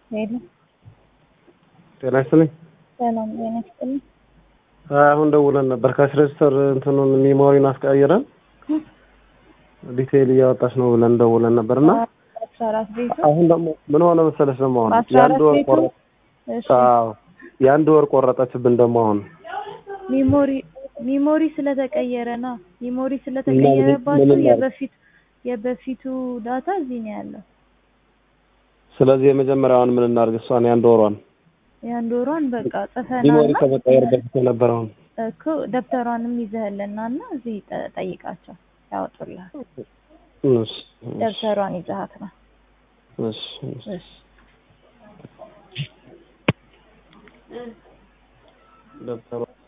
ሄሎ ጤና ይስጥልኝ። ሰላም ጤና ይስጥልኝ። አሁን ደውለን ነበር ካሽ ሬጅስተር እንትኑን ሚሞሪን አስቀያይረን ዲቴይል እያወጣች ነው ብለን ደውለን ነበር እና አስራ አራት ቤቱ አሁን ደግሞ ምን ሆነ መሰለሽ ደግሞ አሁን አስራ የአንድ አራት ወር ቤቱ ቆረጥ እሺ አዎ የአንድ ወር ቆረጠችብን ደግሞ አሁን ሚሞሪ ሚሞሪ ስለተቀየረ ነው። ሚሞሪ ስለተቀየረባቸው ምን እናድርግ? የበፊት የበፊቱ ዳታ እዚህ ነው ያለው። ስለዚህ የመጀመሪያውን ምን እናድርግ? እሷን የአንድ ወሯን የአንድ ወሯን በቃ ሚሞሪ ጽፈናና ከመቀየር በፊት የነበረውን እኮ ደብተሯንም ይዘህልና እና እዚህ ጠ- ጠይቃቸው ያወጡልሃል። እሺ ደብተሯን ይዘሃት ነው። እሺ እሺ እሺ ደብተሯ